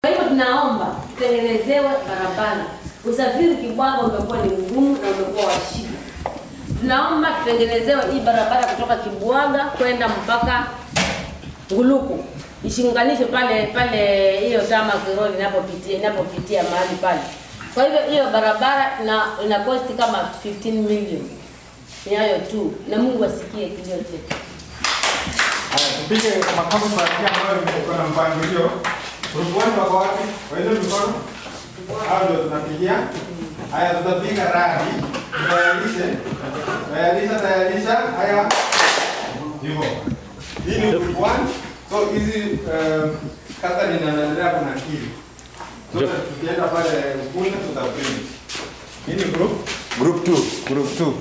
Kwa hivyo tunaomba tutengenezewe barabara. Usafiri Kibwaga umekuwa ni mgumu na umekuwa wa shida. Tunaomba tutengenezewe hii barabara kutoka Kibwaga kwenda mpaka Nguluku ishinganishe pale pale hiyo tama kironi inapopitia inapopitia mahali pale. Kwa hivyo hiyo barabara ina, ina cost kama 15 million. Ni hayo tu, na Mungu asikie kilio chetu. Haya, tupige makofi kwa kile ambayo iko na mpangilio. Rubuani wako wapi? Waende mikono. Hao ndio tunapigia. Haya, tutapiga radi. Tayarishe. Tayarisha, tayarisha. Haya. Hivyo. Hii ni group one. So hizi um, kata ninaendelea kuna kili. So tukienda pale kule tutaprint. Hii ni group Group 2, group 2.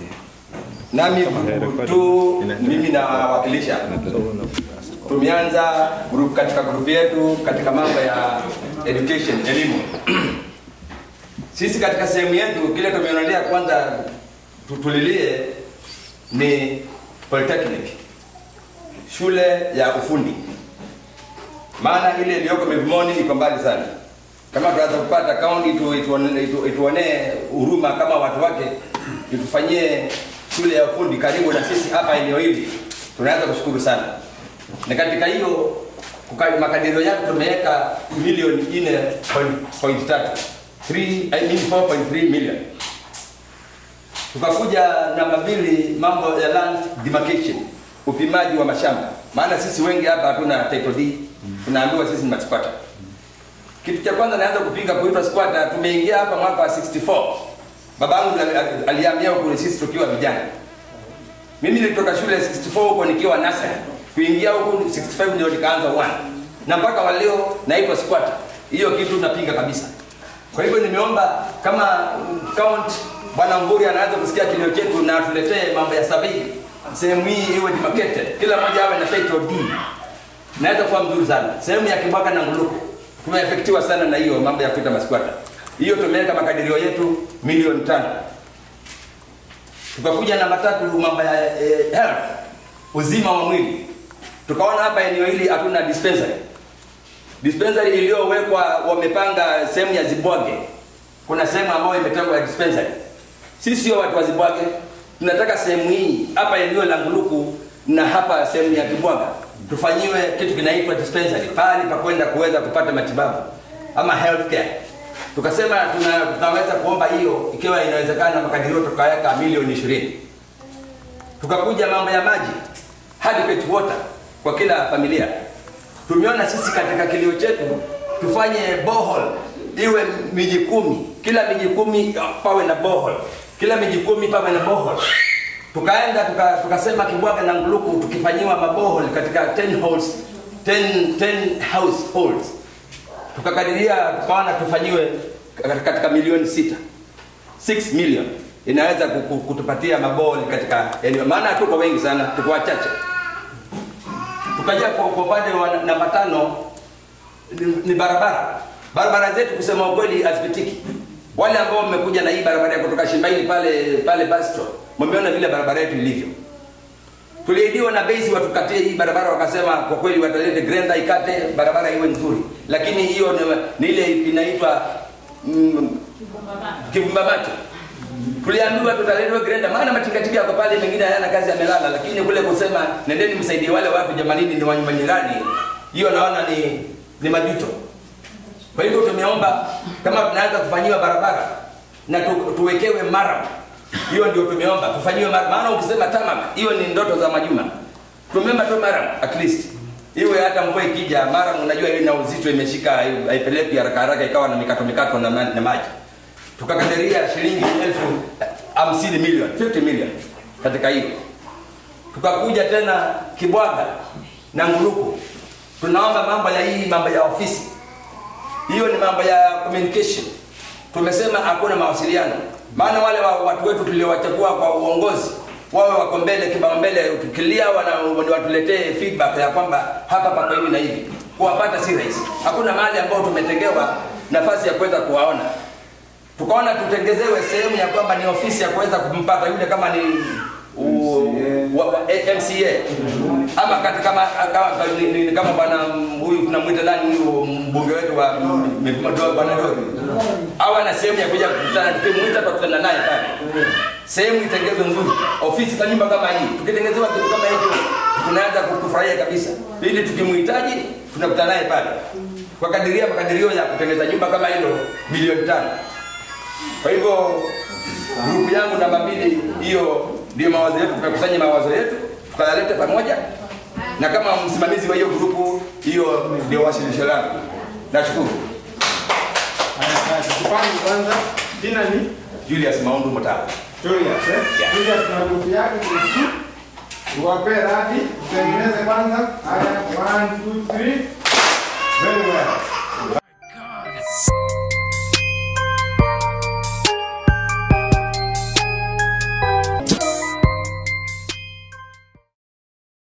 Nami group 2 mimi nawakilisha. Tumeanza group katika group yetu katika mambo ya education, elimu. Sisi katika sehemu yetu kile tumeonelea kwanza tutulilie ni polytechnic, shule ya ufundi, maana ile iliyoko Mivumoni iko mbali sana. Kama tunaweza kupata kaunti itu, ituone- itu, ituonee huruma kama watu wake, itufanyie shule ya ufundi karibu na sisi hapa eneo hili, tunaweza kushukuru sana. Na katika hiyo kuka- makadirio yake tumeweka milioni 4.3 3 I mean 4.3 million. Tukakuja namba mbili, mambo ya land demarcation, upimaji wa mashamba, maana sisi wengi hapa hatuna title deed, tunaambiwa sisi ni masquatter. Kitu cha kwanza naanza kupiga kuitwa squatter, tumeingia hapa mwaka wa 64. Babangu ali- ali- alihamia huko sisi tukiwa vijana. Mimi nilitoka shule 64 huko nikiwa nursery. Kuingia huko 65 ndio nikaanza one. Na mpaka wa leo naitwa squatter. Hiyo kitu napiga kabisa. Kwa hivyo nimeomba kama mm, count Bwana Mvuri anaanza kusikia kilio chetu na atuletee mambo ya survey. Sehemu hii iwe demarcated. Kila mmoja awe na title deed. Naweza kuwa mzuri sana. Sehemu ya Kibwaga na Nguluku tumeefektiwa sana na hiyo mambo ya kuita masquatter. Hiyo tumeweka makadirio yetu milioni tano. Tukakuja namba tatu, mambo ya eh, health, uzima wa mwili. Tukaona hapa eneo hili hatuna dispensary. Dispensary iliyowekwa wamepanga sehemu ya Zibwage. Kuna sehemu ambayo imetengwa ya dispensary. Sisi sio watu wa Zibwage, tunataka sehemu hii hapa eneo la Nguluku na hapa sehemu ya Kibwaga tufanyiwe kitu kinaitwa dispensary, pahali pa kwenda kuweza kupata matibabu ama health care. Tukasema tuna, tunaweza kuomba hiyo ikiwa inawezekana, makadirio tukaweka milioni ishirini. Tukakuja mambo ya maji, adequate water kwa kila familia. Tumeona sisi katika kilio chetu tufanye borehole iwe miji kumi, kila miji kumi pawe na borehole, kila miji kumi pawe na borehole. Tukaenda tuka- tukasema Kibwaga na Nguluku tukifanyiwa maborehole katika 10 holes, 10, 10 households tukakadiria tukaona tufanyiwe katika milioni sita 6 million inaweza kuku- kutupatia maboli katika eneo, maana tuko wengi sana, tuko wachache. Tukaja kwa kwa upande wa namba tano ni, ni barabara. Barabara zetu kusema ukweli hazipitiki. Wale ambao mmekuja na hii barabara ya kutoka Shimbaini pale pale Bastro, mmeona vile barabara yetu ilivyo. Tuliahidiwa na base watukatie hii barabara, wakasema kwa kweli watalete grenda ikate barabara iwe nzuri, lakini hiyo ni, ni ile inaitwa mm, kivumba macho. Tuliambiwa tutaletwa grenda, maana matingatinga yako pale, mengine hayana kazi, yamelala. Lakini kule kusema nendeni msaidie wale watu jamanini, ni wanyuma jirani, hiyo naona ni ni majuto. Kwa hivyo tumeomba kama tunaweza kufanyiwa barabara na tu, tuwekewe mara hiyo ndio tumeomba tufanyiwe mara, maana ukisema tamak hiyo ni ndoto za majuma. Tumeomba tu mara at least iwe hata mvua ikija mara, unajua ina uzito imeshika, haipeleki haraka haraka ikawa na mikato mikato na, na, na maji. Tukakadiria shilingi elfu hamsini milioni 50 million katika hiyo. Tukakuja tena Kibwaga na Nguluku, tunaomba mambo ya hii mambo ya ofisi, hiyo ni mambo ya communication. Tumesema hakuna mawasiliano, maana wale wa, watu wetu tuliowachagua kwa uongozi wawe wako mbele kipaumbele, tukilia wana, watuletee feedback ya kwamba hapa pako hivi na hivi. Kuwapata si rahisi, hakuna mahali ambao tumetengewa nafasi ya kuweza kuwaona. Tukaona tutengezewe sehemu ya kwamba ni ofisi ya kuweza kumpata yule, kama ni u- wa, wa, eh, MCA ama kati kama kama ni- ni- ni kama bwana huyu tunamwita nani huyu mbunge wetu wa Mipima Doa bwana Dori awe na sehemu ya kuja kukutana, tukimwita tutakutana naye pale. Sehemu itengenezwe nzuri, ofisi za nyumba kama hii, tukitengenezewa kitu kama hicho tunaanza kufurahia kabisa, ili tukimhitaji tunakutana naye pale kwa kadiria makadirio ya kutengeneza nyumba kama hilo milioni tano. Kwa hivyo grupu yangu namba mbili, hiyo ndio mawazo yetu, tumekusanya mawazo yetu tukayalete pamoja, na kama msimamizi wa hiyo grupu, hiyo ndio wasilisho langu. Nashukuru. Haya, basi tupange kwanza. Jina ni Julius Maundu Mutala. Julius, eh? Yeah. Julius na grupu yake grupu. Uwape radi, utengeneze kwanza. Haya, one, two, three. Very well.